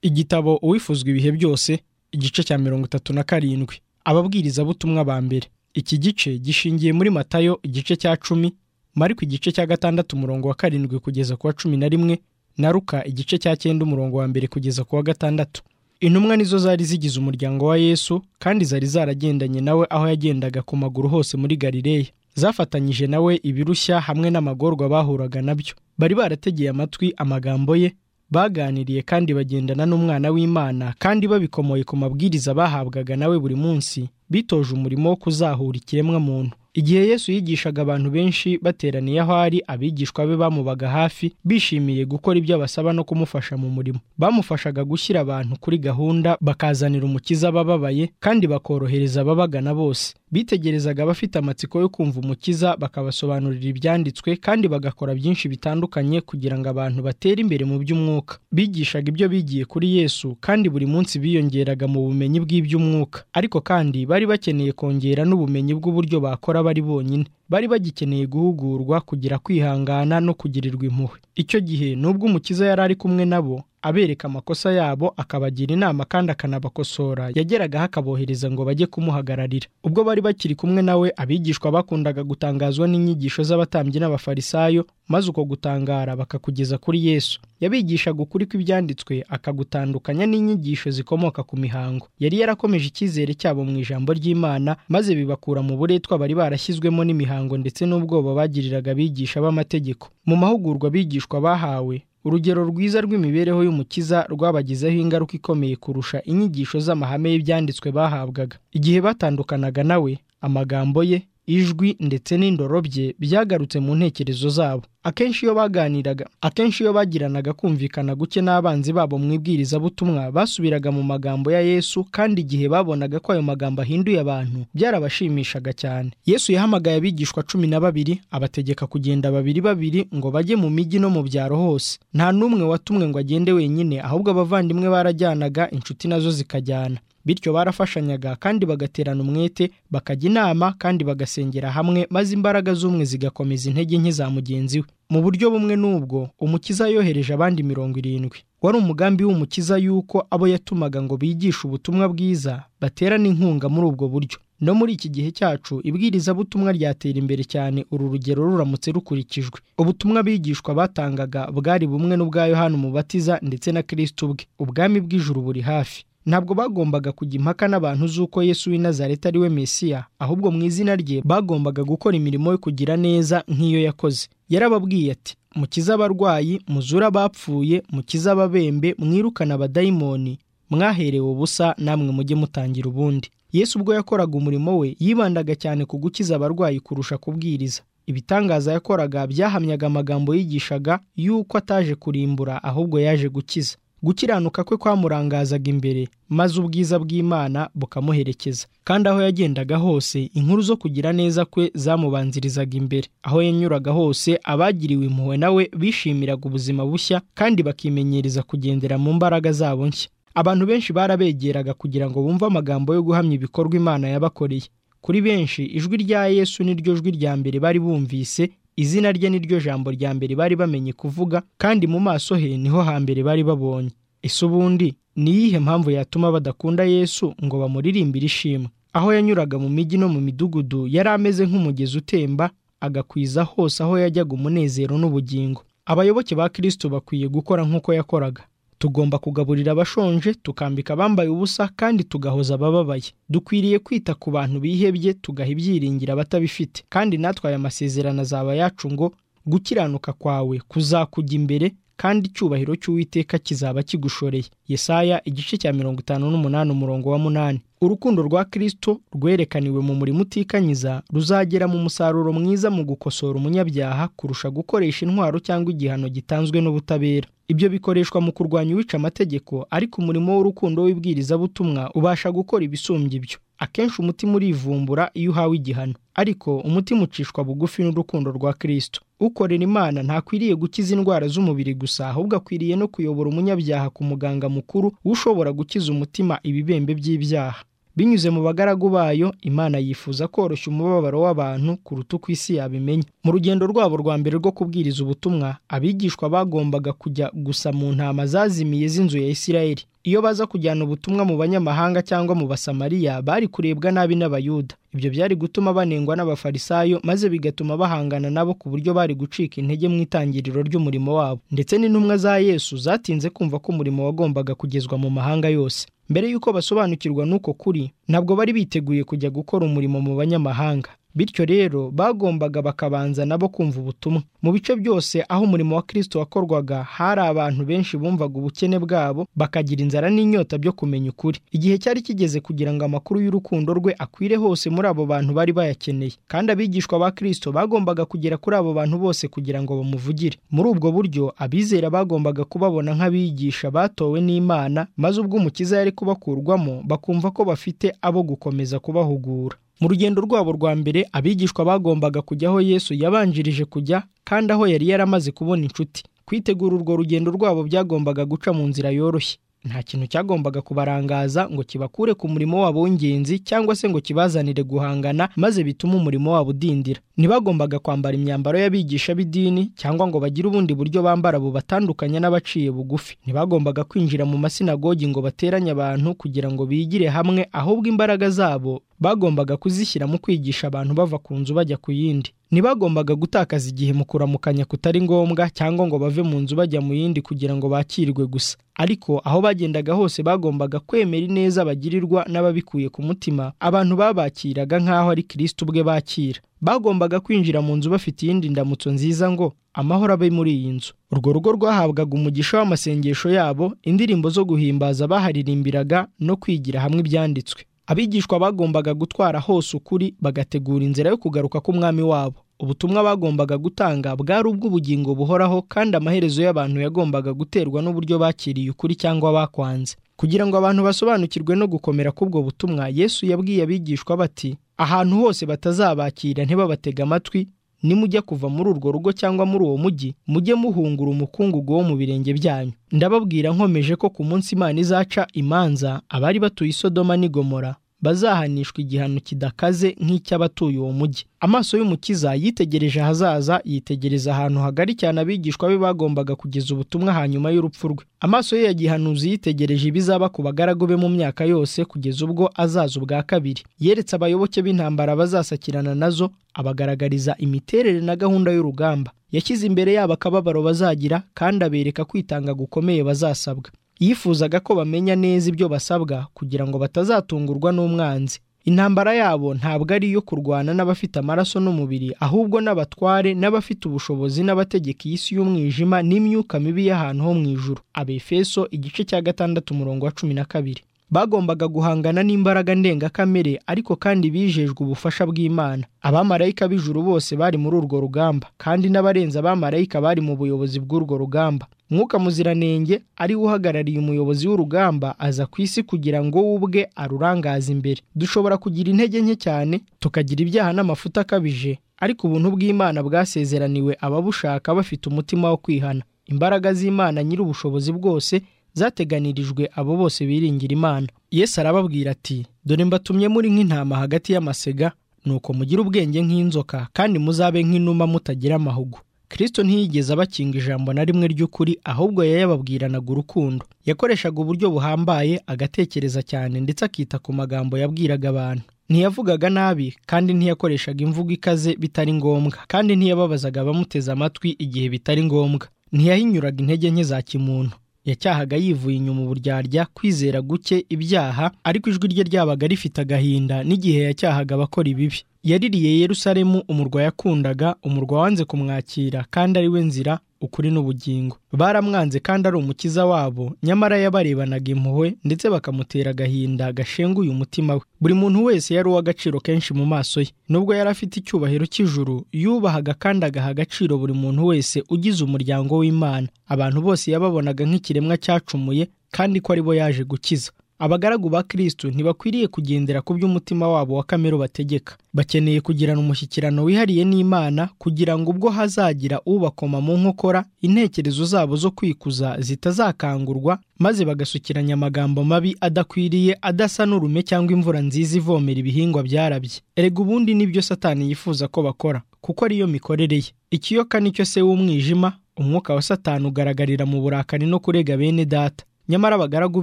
igitabo uwifuzwa ibihe byose igice cya mirongo itatu na karindwi ababwirizabutumwa ba mbere iki gice gishingiye muri matayo igice cya cumi mariko igice cya gatandatu umurongo wa karindwi kugeza ku wa cumi na rimwe na ruka igice cya cyenda umurongo wa mbere kugeza ku wa gatandatu intumwa nizo zari zigize umuryango wa yesu kandi zari zaragendanye nawe aho yagendaga ku maguru hose muri galileya zafatanyije nawe ibirushya hamwe n'amagorwa bahuraga nabyo bari barategeye amatwi amagambo ye baganiriye kandi bagendana n'umwana w'imana kandi babikomoye ku mabwiriza bahabwaga nawe buri munsi bitoje umurimo wo kuzahura ikiremwa muntu igihe yesu yigishaga abantu benshi bateraniye aho ari abigishwa be bamubaga hafi bishimiye gukora ibyo abasaba no kumufasha mu murimo bamufashaga gushyira abantu kuri gahunda bakazanira umukiza abababaye kandi bakorohereza ababagana bose bitegerezaga abafite amatsiko yo kumva umukiza bakabasobanurira ibyanditswe kandi bagakora byinshi bitandukanye kugira ngo abantu batere imbere mu by'umwuka bigishaga ibyo bigiye kuri yesu kandi buri munsi biyongeraga mu bumenyi bw'iby'umwuka ariko kandi bari bakeneye kongera n'ubumenyi bw'uburyo bakora bari bonyine bari bagikeneye guhugurwa kugira kwihangana no kugirirwa impuhwe icyo gihe nubwo umukiza yari ari kumwe nabo abereka amakosa yabo akabagira inama kandi akanabakosora yageragaho akabohereza ngo bajye kumuhagararira ubwo bari bakiri kumwe nawe abigishwa bakundaga gutangazwa n'inyigisho z'abatambyi n'abafarisayo maze uko gutangara bakakugeza kuri yesu yabigishaga ukuri kw'ibyanditswe akagutandukanya n'inyigisho zikomoka ku mihango yari yarakomeje icyizere cyabo mu ijambo ry'imana maze bibakura mu buretwa bari barashyizwemo n'imihango ndetse n'ubwoba bagiriraga abigisha b'amategeko mu mahugurwa abigishwa bahawe urugero rwiza rw'imibereho y'umukiza rwabagizeho ingaruka ikomeye kurusha inyigisho z'amahame y'ibyanditswe bahabwaga igihe batandukanaga nawe amagambo ye ijwi ndetse n'indoro bye byagarutse mu ntekerezo zabo akenshi iyo baganiraga akenshi iyo bagiranaga kumvikana guke n'abanzi babo mu ibwirizabutumwa basubiraga mu magambo ya yesu kandi igihe babonaga ko ayo magambo ahinduye abantu byarabashimishaga cyane yesu yahamagaye abigishwa cumi na babiri abategeka kugenda babiri babiri ngo bajye mu mijyi no mu byaro hose nta n'umwe watumwe ngo agende wenyine ahubwo abavandimwe barajyanaga inshuti nazo zikajyana bityo barafashanyaga kandi bagaterana umwete bakajya inama kandi bagasengera hamwe maze imbaraga z'umwe zigakomeza intege nke za mugenzi we mu buryo bumwe n'ubwo umukiza yohereje abandi mirongo irindwi wari umugambi w'umukiza y'uko abo yatumaga ngo bigishe ubutumwa bwiza baterana inkunga muri ubwo buryo no muri iki gihe cyacu ibwirizabutumwa ryatera imbere cyane uru rugero ruramutse rukurikijwe ubutumwa bigishwa batangaga bwari bumwe n'ubwa yohani umubatiza ndetse na kirisiti ubwe ubwami bw'ijuru buri hafi ntabwo bagombaga kujya impaka n'abantu z'uko yesu w'i Nazareti ari we mesiya ahubwo mu izina rye bagombaga gukora imirimo yo kugira neza nk'iyo yakoze yarababwiye ati mukize abarwayi muzure abapfuye mukize ababembe mwirukane abadayimoni mwaherewe ubusa namwe mujye mutangira ubundi yesu ubwo yakoraga umurimo we yibandaga cyane ku gukiza abarwayi kurusha kubwiriza ibitangaza yakoraga byahamyaga amagambo yigishaga y'uko ataje kurimbura ahubwo yaje gukiza gukiranuka kwe kwamurangazaga imbere maze ubwiza bw'imana bukamuherekeza kandi aho yagendaga hose inkuru zo kugira neza kwe zamubanzirizaga imbere aho yanyuraga hose abagiriwe impuhwe nawe bishimiraga ubuzima bushya kandi bakimenyereza kugendera mu mbaraga zabo nshya abantu benshi barabegeraga kugira ngo bumve amagambo yo guhamya ibikorwa imana yabakoreye kuri benshi ijwi rya yesu niryo jwi rya mbere bari bumvise izina rye niryo jambo rya mbere bari bamenye kuvuga kandi mu maso he niho hambere bari babonye ese ubundi ni iyihe mpamvu yatuma badakunda yesu ngo bamuririmbire ishimwe aho yanyuraga mu mijyi no mu midugudu yari ameze nk'umugezi utemba agakwiza hose aho yajyaga umunezero n'ubugingo abayoboke ba kirisito bakwiye gukora nk'uko yakoraga tugomba kugaburira abashonje tukambika abambaye ubusa kandi tugahoza abababaye dukwiriye kwita ku bantu bihebye tugaha ibyiringiro abatabifite kandi natwe aya masezerano azaba yacu ngo gukiranuka kwawe kuzakujya imbere kandi icyubahiro cy'uwiteka kizaba kigushoreye yesaya igice cya mirongo itanu n'umunani umurongo wa munani urukundo rwa kirisito rwerekaniwe mu murimo utikanyiza ruzagera mu musaruro mwiza mu gukosora umunyabyaha kurusha gukoresha intwaro cyangwa igihano gitanzwe n'ubutabera ibyo bikoreshwa mu kurwanya uwica amategeko ariko umurimo w'urukundo w'ibwirizabutumwa ubasha gukora ibisumbya ibyo akenshi umutima urivumbura iyo uhawe igihano ariko umutima ucishwa bugufi n'urukundo rwa kirisito ukorera imana ntakwiriye gukiza indwara z'umubiri gusa ahubwo akwiriye no kuyobora umunyabyaha ku muganga mukuru ushobora gukiza umutima ibibembe by'ibyaha binyuze mu bagaragu bayo imana yifuza koroshya umubabaro w'abantu kuruta uko isi yabimenya mu rugendo rwabo rwa mbere rwo kubwiriza ubutumwa abigishwa bagombaga kujya gusa mu ntama zazimiye z'inzu ya isirayeli iyo baza kujyana ubutumwa mu banyamahanga cyangwa mu basamariya bari kurebwa nabi n'abayuda ibyo byari gutuma banengwa n'abafarisayo maze bigatuma bahangana nabo ku buryo bari gucika intege mu itangiriro ry'umurimo wabo ndetse n'intumwa za yesu zatinze kumva ko umurimo wagombaga kugezwa mu mahanga yose mbere y'uko basobanukirwa n'uko kuri ntabwo bari biteguye kujya gukora umurimo mu banyamahanga bityo rero bagombaga bakabanza nabo kumva ubutumwa mu bice byose aho umurimo wa kirisito wakorwaga hari abantu benshi bumvaga ubukene bwabo bakagira inzara n'inyota byo kumenya ukuri igihe cyari kigeze kugira ngo amakuru y'urukundo rwe akwire hose muri abo bantu bari bayakeneye kandi abigishwa ba kirisito bagombaga kugera kuri abo bantu bose kugira ngo bamuvugire muri ubwo buryo abizera bagombaga kubabona nk'abigisha batowe n'imana maze ubwo umukiza yari kubakurwamo bakumva ko bafite abo gukomeza kubahugura mu rugendo rwabo rwa mbere abigishwa bagombaga kujya aho yesu yabanjirije kujya kandi aho yari yaramaze kubona inshuti kwitegura urwo rugendo rwabo byagombaga guca mu nzira yoroshye nta kintu cyagombaga kubarangaza ngo kibakure ku murimo wabo w'ingenzi cyangwa se ngo kibazanire guhangana maze bitume umurimo wabo udindira ntibagombaga kwambara imyambaro y'abigisha b'idini cyangwa ngo bagire ubundi buryo bambara bubatandukanya n'abaciye bugufi ntibagombaga kwinjira mu masinagogi ngo bateranye abantu kugira ngo bigire hamwe ahubwo imbaraga zabo bagombaga kuzishyira mu kwigisha abantu bava ku nzu bajya ku yindi ntibagombaga gutakaza igihe mu kuramukanya kutari ngombwa cyangwa ngo bave mu nzu bajya mu yindi kugira ngo bakirwe gusa ariko aho bagendaga hose bagombaga kwemera ineza bagirirwa n'ababikuye ku mutima abantu babakiraga nk'aho ari kirisiti ubwe bakira bagombaga kwinjira mu nzu bafite iyindi ndamutso nziza ngo amahoro abe muri iyi nzu urwo rugo rwahabwaga umugisha w'amasengesho yabo indirimbo zo guhimbaza baharirimbiraga no kwigira hamwe ibyanditswe abigishwa bagombaga gutwara hose ukuri bagategura inzira yo kugaruka k'umwami wabo ubutumwa bagombaga gutanga bwari ubw'ubugingo buhoraho kandi amaherezo y'abantu yagombaga guterwa n'uburyo bakiriye ukuri cyangwa bakwanze kugira ngo abantu basobanukirwe no gukomera k'ubwo butumwa yesu yabwiye abigishwa bati ahantu hose batazabakira ntibabatege amatwi nimujya kuva muri urwo rugo cyangwa muri uwo mujyi mujye muhungura umukungugu wo mu birenge byanyu ndababwira nkomeje ko ku munsi imana izaca imanza abari batuye isodoma n'igomora bazahanishwa igihano kidakaze nk'icy'abatuye uwo mujyi amaso y'umukiza yitegereje ahazaza yitegereza ahantu hagari cyane abigishwa be bagombaga kugeza ubutumwa hanyuma y'urupfu rwe amaso ye ya gihanuzi yitegereje ibizaba ku bagaragu be mu myaka yose kugeza ubwo azaza ubwa kabiri yeretse abayoboke b'intambara bazasakirana nazo abagaragariza imiterere na gahunda y'urugamba yashyize imbere yabo akababaro bazagira kandi abereka kwitanga gukomeye bazasabwa yifuzaga ko bamenya neza ibyo basabwa kugira ngo batazatungurwa n'umwanzi intambara yabo ntabwo ari iyo kurwana n'abafite amaraso n'umubiri ahubwo n'abatware n'abafite ubushobozi n'abategeka iyi si y'umwijima n'imyuka mibi y'ahantu ho mu ijuru abefeso igice cya gatandatu umurongo wa cumi na kabiri bagombaga guhangana n'imbaraga ndengakamere ariko kandi bijejwe ubufasha bw'imana abamarayika b'ijuru bose bari muri urwo rugamba kandi n'abarenze abamarayika bari mu buyobozi bw'urwo rugamba mwuka muziranenge ari we uhagarariye umuyobozi w'urugamba aza ku isi kugira ngo we ubwe arurangaze imbere dushobora kugira intege nke cyane tukagira ibyaha n'amafuta akabije ariko ubuntu bw'imana bwasezeraniwe ababushaka bafite umutima wo kwihana imbaraga z'imana nyiri ubushobozi bwose zateganirijwe abo bose biringira imana yesu arababwira ati dore mbatumye muri nk'intama hagati y'amasega nuko mugire ubwenge nk'inzoka kandi muzabe nk'inuma mutagira amahugu kirisito ntiyigeze abakinga ijambo na rimwe ry'ukuri ahubwo yayababwiranaga urukundo yakoreshaga uburyo buhambaye agatekereza cyane ndetse akita ku magambo yabwiraga abantu ntiyavugaga nabi kandi ntiyakoreshaga imvugo ikaze bitari ngombwa kandi ntiyababazaga abamuteze amatwi igihe bitari ngombwa ntiyahinyuraga intege nke za kimuntu yacyahaga yivuye inyuma uburyarya kwizera guke ibyaha ariko ijwi rye ryabaga rifite agahinda n'igihe yacyahaga abakora ibibi yaririye yerusalemu umurwa yakundaga umurwa wanze kumwakira kandi ari we nzira ukuri n'ubugingo baramwanze kandi ari umukiza wabo nyamara yabarebanaga impuhwe ndetse bakamutera agahinda gashenguye umutima we buri muntu wese yari uw'agaciro kenshi mu maso ye nubwo yari afite icyubahiro cy'ijuru yubahaga kandi agaha agaciro buri muntu wese ugize umuryango w'imana abantu bose yababonaga nk'ikiremwa cyacumuye kandi ko ari bo yaje gukiza abagaragu ba kristo ntibakwiriye kugendera ku by'umutima wabo wa kamere bategeka bakeneye kugirana umushyikirano wihariye n'imana kugira ngo ubwo hazagira ubakoma mu nkokora intekerezo zabo zo kwikuza zitazakangurwa maze bagasukiranya amagambo mabi adakwiriye adasa n'urume cyangwa imvura nziza ivomera ibihingwa byarabye erega ubundi nibyo satani yifuza ko bakora kuko ariyo mikorere ye ikiyoka nicyo se w'umwijima umwuka wa satani ugaragarira mu burakari no kurega bene data nyamara abagaragu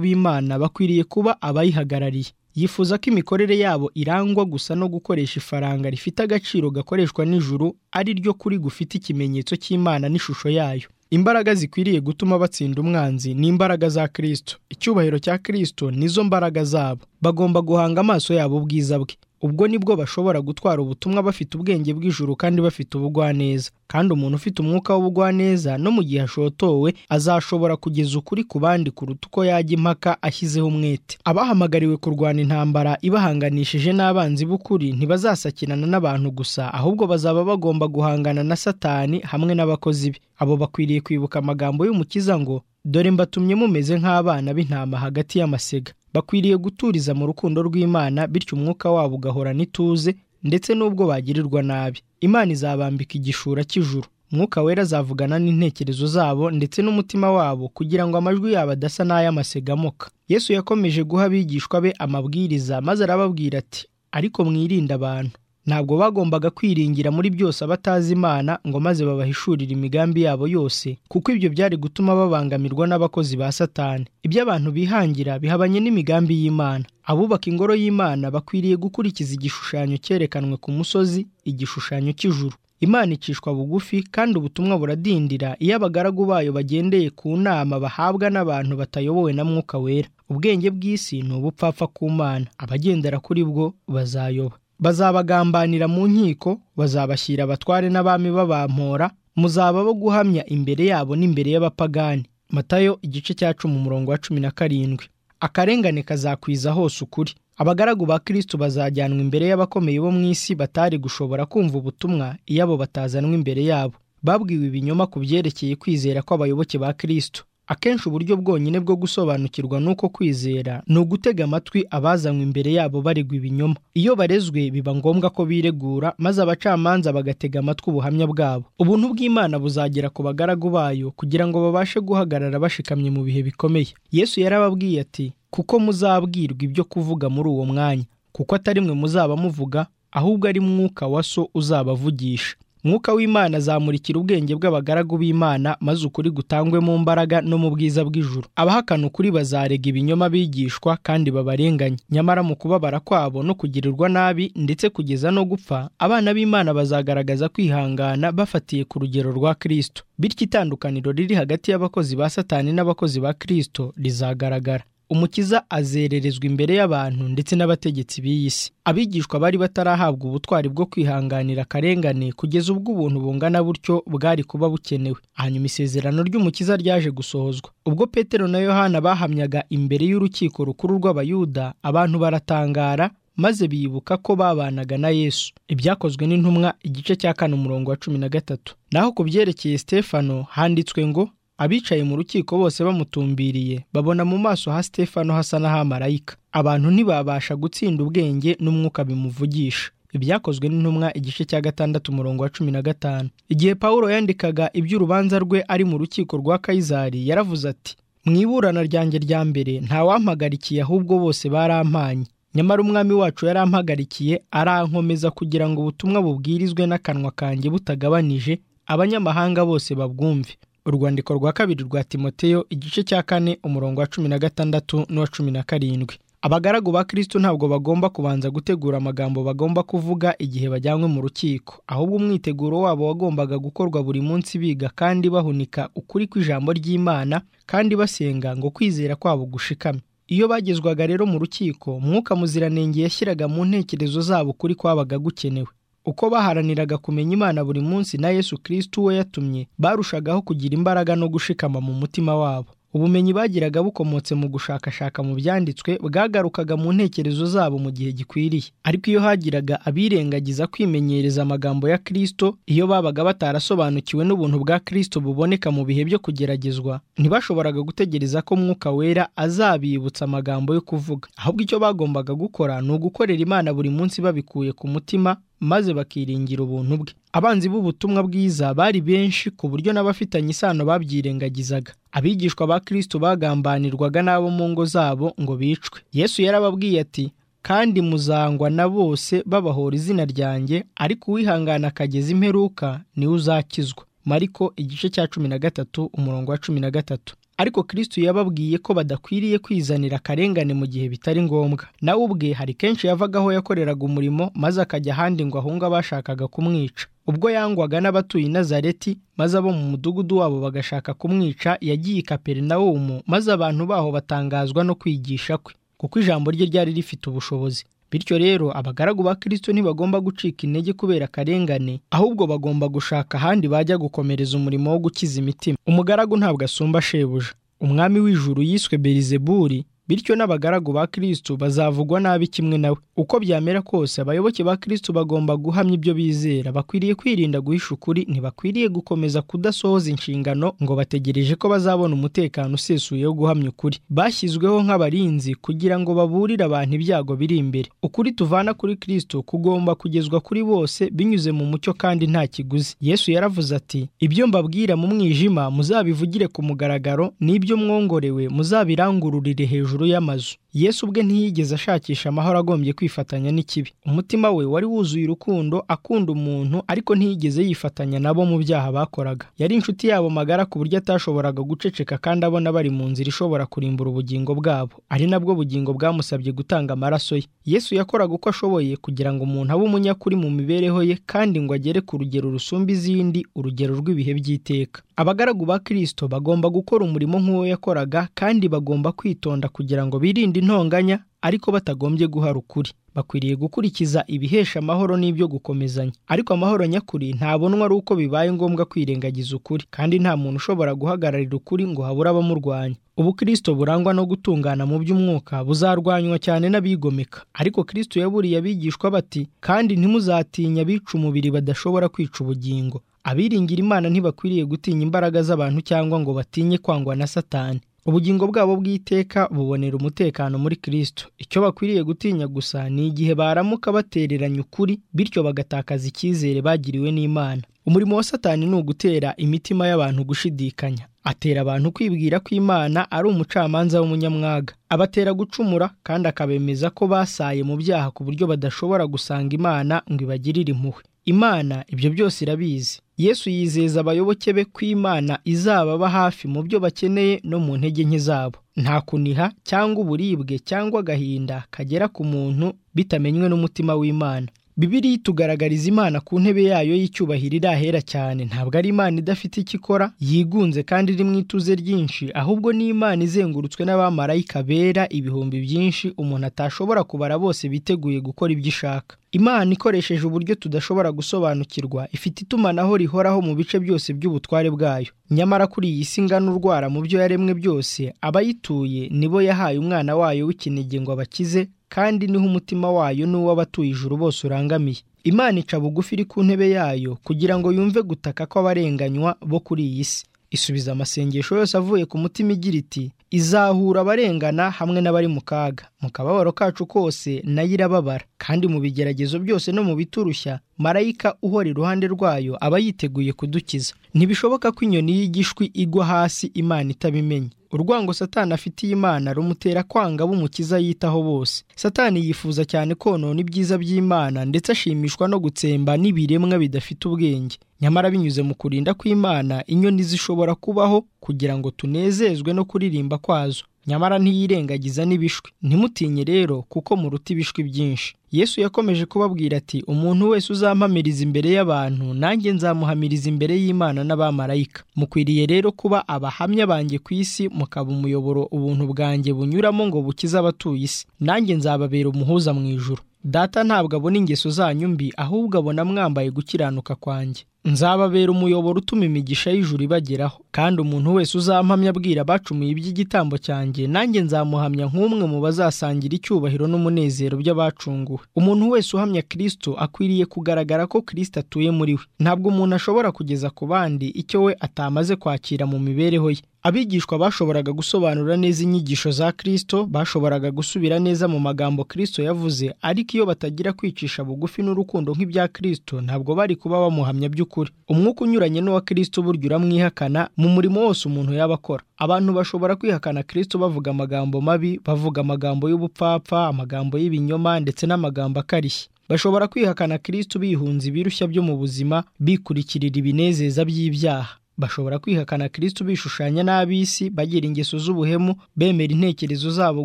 b'imana bakwiriye kuba abayihagarariye yifuza ko imikorere yabo irangwa gusa no gukoresha ifaranga rifite agaciro gakoreshwa n'ijuru ari ryo kuri gufite ikimenyetso cy'imana n'ishusho yayo imbaraga zikwiriye gutuma batsinda umwanzi ni imbaraga za kirisito icyubahiro cya kirisito nizo mbaraga zabo bagomba guhanga amaso yabo ubwiza bwe ubwo nibwo bashobora gutwara ubutumwa bafite ubwenge bw'ijuru kandi bafite ubugwaneza kandi umuntu ufite umwuka w'ubugwaneza no mu gihe ashotowe azashobora kugeza ukuri ku bandi kuruta uko yajya impaka ashyizeho umwete abahamagariwe kurwana intambara ibahanganishije n'abanzi b'ukuri ntibazasakirana n'abantu gusa ahubwo bazaba bagomba guhangana na satani hamwe n'abakozi be abo bakwiriye kwibuka amagambo y'umukiza ngo dore mbatumye mumeze nk'abana b'intama hagati y'amasega bakwiriye guturiza mu rukundo rw'imana bityo umwuka wabo ugahorana ituze ndetse n'ubwo bagirirwa nabi imana izabambika igishura cy'ijuru umwuka wera azavugana n'intekerezo zabo ndetse n'umutima wabo kugira ngo amajwi yabo adasa n'ay'amasegamoka yesu yakomeje guha abigishwa be amabwiriza maze arababwira ati ariko mwirinde abantu ntabwo bagombaga kwiringira muri byose abatazi imana ngo maze babahishurire imigambi yabo yose kuko ibyo byari gutuma babangamirwa n'abakozi ba satani ibyo abantu bihangira bihabanye n'imigambi y'imana abubaka ingoro y'imana bakwiriye gukurikiza igishushanyo cyerekanwe ku musozi igishushanyo cy'ijuru imana icishwa bugufi kandi ubutumwa buradindira iyo abagaragu bayo bagendeye ku nama bahabwa n'abantu batayobowe na mwuka wera ubwenge bw'isi ni ubupfapfa ku mana abagendera kuri bwo bazayoba bazabagambanira mu nkiko bazabashyira abatware n'abami babampora muzaba bo guhamya imbere yabo n'imbere y'abapagani matayo igice cya cumi umurongo wa cumi na karindwi akarengane kazakwiza hose ukuri abagaragu ba kristo bazajyanwa imbere y'abakomeye bo mu isi batari gushobora kumva ubutumwa iyo abo batazanwa imbere yabo babwiwe ibinyoma ku byerekeye kwizera kw'abayoboke ba kristo akenshi uburyo bwonyine bwo gusobanukirwa n'uko kwizera ni ugutega amatwi abazanywe imbere yabo baregwa ibinyoma iyo barezwe biba ngombwa ko biregura maze abacamanza bagatega amatwi ubuhamya bwabo ubuntu bw'imana buzagera ku bagaragu bayo kugira ngo babashe guhagarara bashikamye mu bihe bikomeye yesu yarababwiye ati kuko muzabwirwa ibyo kuvuga muri uwo mwanya kuko atari mwe muzaba muvuga ahubwo ari mwuka wa so uzabavugisha mwuka w'imana azamurikira ubwenge bw'abagaragu b'imana maze ukuri gutangwe mu mbaraga no mu bwiza bw'ijuru abahakana ukuri bazarega ibinyoma bigishwa kandi babarenganya nyamara mu kubabara kwabo no kugirirwa nabi ndetse kugeza no gupfa abana b'imana bazagaragaza kwihangana bafatiye ku rugero rwa kirisito bityo itandukaniro riri hagati y'abakozi ba satani n'abakozi ba kirisito rizagaragara umukiza azererezwa imbere y'abantu ndetse n'abategetsi b'iyi si abigishwa bari batarahabwa ubutwari bwo kwihanganira akarengane kugeza ubwo ubuntu bungana butyo bwari kuba bukenewe hanyuma isezerano ry'umukiza ryaje gusohozwa ubwo petero na yohana bahamyaga imbere y'urukiko rukuru rw'abayuda abantu baratangara maze bibuka ko babanaga na yesu ibyakozwe n'intumwa igice cya kane umurongo wa cumi na gatatu naho ku byerekeye stefano handitswe ngo abicaye mu rukiko bose bamutumbiriye babona mu maso ha stefano hasa n'ahamarayika abantu ntibabasha gutsinda ubwenge n'umwuka bimuvugisha ibyakozwe n'intumwa igice cya gatandatu umurongo wa cumi na gatanu igihe pawulo yandikaga iby'urubanza rwe ari mu rukiko rwa kayizari yaravuze ati mu iburana ryanjye rya mbere ntawampagarikiye ahubwo bose barampanye nyamara umwami wacu yarampagarikiye arankomeza kugira ngo ubutumwa bubwirizwe n'akanwa kanjye butagabanije abanyamahanga bose babwumve urwandiko rwa kabiri rwa timoteyo igice cya kane umurongo wa cumi na gatandatu n'uwa cumi na karindwi abagaragu ba kristo ntabwo bagomba kubanza gutegura amagambo bagomba kuvuga igihe bajyanywe mu rukiko ahubwo umwiteguro wabo wagombaga gukorwa buri munsi biga kandi bahunika ukuri kw'ijambo ry'imana kandi basenga ngo kwizera kwabo gushikame iyo bagezwaga rero mu rukiko mwuka muziranenge yashyiraga mu ntekerezo zabo ukuri kwabaga gukenewe uko baharaniraga kumenya imana buri munsi na yesu kirisiti uwo yatumye barushagaho kugira imbaraga no gushikama mu mutima wabo ubumenyi bagiraga bukomotse mu gushakashaka mu byanditswe bwagarukaga mu ntekerezo zabo mu gihe gikwiriye ariko iyo hagiraga abirengagiza kwimenyereza amagambo ya kirisito iyo babaga batarasobanukiwe n'ubuntu bwa kirisito buboneka mu bihe byo kugeragezwa ntibashoboraga gutegereza ko mwuka wera azabibutsa amagambo yo kuvuga ahubwo icyo bagombaga gukora ni ugukorera imana buri munsi babikuye ku mutima maze bakiringira ubuntu bwe abanzi b'ubutumwa bwiza bari benshi ku buryo n'abafitanye isano babyirengagizaga abigishwa ba kirisito bagambanirwaga n'abo mu ngo zabo ngo bicwe yesu yarababwiye ati kandi muzangwa na bose babahora izina ryanjye ariko uwihangana akageza imperuka niwe uzakizwa mariko igice cya cumi na gatatu umurongo wa cumi na gatatu ariko kristo yababwiye ko badakwiriye kwizanira akarengane mu gihe bitari ngombwa nawe ubwe hari kenshi yavagaho yakoreraga umurimo maze akajya ahandi ngo ahunge abashakaga kumwica ubwo yangwaga n'abatuye i nazareti maze abo mu mudugudu wabo bagashaka kumwica yagiye i kaperinawumu maze abantu baho batangazwa no kwigisha kwe kuko ijambo rye ryari rifite ubushobozi bityo rero abagaragu ba kirisito ntibagomba gucika intege kubera akarengane ahubwo bagomba gushaka ahandi bajya gukomereza umurimo wo gukiza imitima umugaragu ntabwo asumba shebuja umwami w'ijuru yiswe berizeburi bityo n'abagaragu ba kirisito bazavugwa nabi kimwe nawe uko byamera kose abayoboke ba kirisito bagomba guhamya ibyo bizera bakwiriye kwirinda guhisha ukuri ntibakwiriye gukomeza kudasohoza inshingano ngo bategereje ko bazabona umutekano usesuye wo guhamya ukuri bashyizweho nk'abarinzi kugira ngo baburire abantu ibyago biri imbere ukuri tuvana kuri kirisito kugomba kugezwa kuri bose binyuze mu mucyo kandi nta kiguzi yesu yaravuze ati ibyo mbabwira mu mwijima muzabivugire ku mugaragaro n'ibyo mwongorewe muzabirangururire hejuru y'amazu yesu ubwe ntiyigeze ashakisha amahoro agombye kwifatanya n'ikibi umutima we wari wuzuye urukundo akunda umuntu ariko ntiyigeze yifatanya nabo mu byaha bakoraga yari inshuti yabo magara ku buryo atashoboraga guceceka kandi abona bari mu nzira ishobora kurimbura ubugingo bwabo ari nabwo bugingo bwamusabye gutanga amaraso ye yesu yakoraga uko ashoboye kugira ngo umuntu abe umunyakuri mu mibereho ye kandi ngo agere ku rugero rusumba izindi urugero rw'ibihe by'iteka abagaragu ba kirisito bagomba gukora umurimo nk'uwo yakoraga kandi bagomba kwitonda kugira ngo birinde intonganya ariko batagombye guhara ukuri bakwiriye gukurikiza ibihesha amahoro n'ibyo gukomezanya ariko amahoro nyakuri ntabonwa ari uko bibaye ngombwa kwirengagiza ukuri kandi nta muntu ushobora guhagararira ukuri ngo habure abamurwanya ubu kirisito burangwa no gutungana mu by'umwuka buzarwanywa cyane n'abigomeka ariko kirisito yaburiye abigishwa bati kandi ntimuzatinya abica umubiri badashobora kwica ubugingo abiringira imana ntibakwiriye gutinya imbaraga z'abantu cyangwa ngo batinye kwangwa na satani ubugingo bwabo bw'iteka bubonera umutekano muri kirisito icyo bakwiriye gutinya gusa ni igihe baramuka batereranya ukuri bityo bagatakaza icyizere bagiriwe n'imana umurimo wa satani ni ugutera imitima y'abantu gushidikanya atera abantu kwibwira ko imana ari umucamanza w'umunyamwaga abatera gucumura kandi akabemeza ko basaye mu byaha ku buryo badashobora gusanga imana ngo ibagirire impuhwe imana ibyo byose irabizi yesu yizeza abayoboke be ko imana izababa hafi mu byo bakeneye no mu ntege nke zabo nta kuniha cyangwa uburibwe cyangwa agahinda kagera ku muntu bitamenywe n'umutima w'imana bibiri tugaragariza imana ku ntebe yayo y'icyubahiro iri ahera cyane ntabwo ari imana idafite icyo ikora yigunze kandi iri mu ituze ryinshi ahubwo ni imana izengurutswe n'abamarayika bera ibihumbi byinshi umuntu atashobora kubara bose biteguye gukora ibyo ishaka imana ikoresheje uburyo tudashobora gusobanukirwa ifite itumanaho rihoraho mu bice byose by'ubutware bwayo nyamara kuri iyi si ingana urwara mu byo yaremwe byose abayituye nibo yahaye umwana wayo w'ikinege ngo abakize kandi niho umutima wayo n'uw'abatuye ijuru bose urangamiye imana ica bugufi iri ku ntebe yayo kugira ngo yumve gutaka kw'abarenganywa bo kuri iyi si isubiza amasengesho yose avuye ku mutima igira iti izahura abarengana hamwe n'abari mu kaga mu kababaro kacu kose nayo irababara kandi mu bigeragezo byose no mu biturushya marayika uhora iruhande rwayo aba yiteguye kudukiza ntibishoboka ko inyoni y'igishwi igwa hasi imana itabimenye urwango satani afitiye imana rumutera kwanga b'umukiza yitaho bose satani yifuza cyane konona ibyiza by'imana ndetse ashimishwa no gutsemba n'ibiremwa bidafite ubwenge nyamara binyuze mu kurinda kw'imana inyoni zishobora kubaho kugira ngo tunezezwe no kuririmba kwazo nyamara ntiyirengagiza n'ibishwi ntimutinye rero kuko muruta ibishwi byinshi yesu yakomeje kubabwira ati umuntu wese uzampamiriza imbere y'abantu nanjye nzamuhamiriza imbere y'imana n'abamarayika mukwiriye rero kuba abahamya banjye ku isi mukaba umuyoboro ubuntu bwanjye bunyuramo ngo bukize abatuye isi nanjye nzababera umuhuza mu ijuru data ntabwo abona ingeso zanyu mbi ahubwo abona mwambaye gukiranuka kwanjye nzababera umuyoboro utuma imigisha y'ijuru ibageraho kandi umuntu wese uzampamya abwira abacumuye iby'igitambo cyanjye nanjye nzamuhamya nk'umwe mu bazasangira icyubahiro n'umunezero by'abacunguwe umuntu wese uhamya kirisito akwiriye kugaragara ko kirisito atuye muri we ntabwo umuntu ashobora kugeza ku bandi icyo we atamaze kwakira mu mibereho ye abigishwa bashoboraga gusobanura neza inyigisho za kirisito bashoboraga gusubira neza mu magambo kirisito yavuze ariko iyo batagira kwicisha bugufi n'urukundo nk'ibya kirisito ntabwo bari kuba bamuhamya by'ukuri umwuka unyuranye n'uwa kirisito burya uramwihakana mu murimo wose umuntu yaba akora abantu bashobora kwihakana kirisito bavuga amagambo mabi bavuga amagambo y'ubupfapfa amagambo y'ibinyoma ndetse n'amagambo akarishye bashobora kwihakana kirisito bihunza ibirushya byo mu buzima bikurikirira ibinezeza by'ibyaha bashobora kwihakana kirisito bishushanya n'ab'isi bagira ingeso z'ubuhemu bemera intekerezo zabo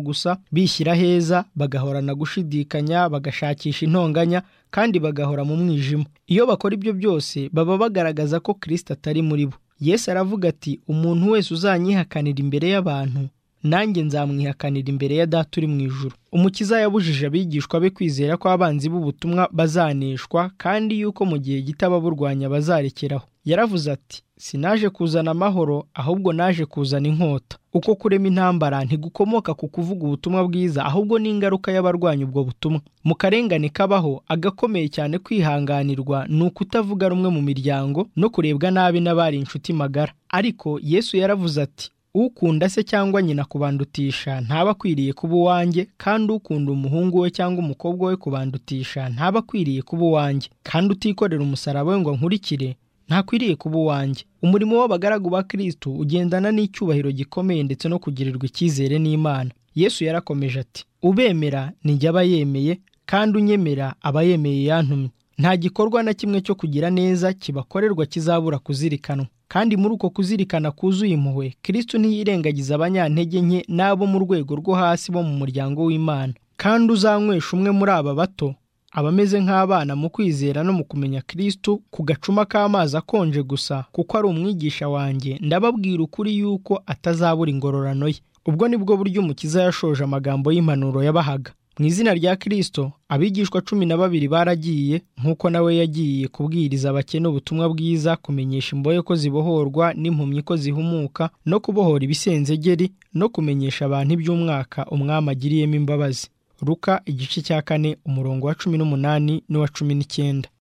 gusa bishyira heza bagahorana gushidikanya bagashakisha intonganya kandi bagahora mu mwijima iyo bakora ibyo byose baba bagaragaza ko kirisito atari muri bo yesu aravuga ati umuntu wese uzanyihakanira imbere y'abantu nanjye nzamwihakanira imbere ya data uri mu ijoro umukiza yabujije abigishwa be kwizera ko abanzi b'ubutumwa bazaneshwa kandi yuko mu gihe gito ababurwanya bazarekeraho yaravuze ati sinaje kuzana amahoro ahubwo naje kuzana inkota uko kurema intambara ntigukomoka ku kuvuga ubutumwa bwiza ahubwo ni ingaruka y'abarwanya ubwo butumwa mu karengane kabaho agakomeye cyane kwihanganirwa ni ukutavuga rumwe mu miryango no kurebwa nabi n'abari inshuti magara ariko yesu yaravuze ati ukunda se cyangwa nyina kubandutisha ntaba akwiriye kuba uwanjye kandi ukunda umuhungu we cyangwa umukobwa we kubandutisha ntaba akwiriye kuba uwanjye kandi utikorera umusaraba we ngo nkurikire ntakwiriye kuba uwanjye umurimo w'abagaragu ba kirisitu ugendana n'icyubahiro gikomeye ndetse no kugirirwa icyizere n'imana yesu yarakomeje ati ubemera nijya aba yemeye kandi unyemera aba yemeye yantumye nta gikorwa na kimwe cyo kugira neza kibakorerwa kizabura kuzirikanwa kandi muri uko kuzirikana kuzuye impuhwe kirisitu ntiyirengagiza abanyantege nke n'abo mu rwego rwo hasi bo mu muryango w'imana kandi uzanywesha umwe muri aba bato abameze nk'abana mu kwizera no mu kumenya kirisitu ku gacuma k'amazi akonje gusa kuko ari umwigisha wanjye ndababwira ukuri yuko atazabura ingororano ye ubwo ni bwo buryo umukiza yashoje amagambo y'impanuro yabahaga mu izina rya kirisito abigishwa cumi na babiri baragiye nk'uko nawe yagiye kubwiriza abakene ubutumwa bwiza kumenyesha imbohe ko zibohorwa n'impumyi ko zihumuka no kubohora ibisenzegeri no kumenyesha abantu iby'umwaka umwami agiriyemo imbabazi ruka igice cya kane umurongo wa cumi n'umunani n'uwa cumi n'icyenda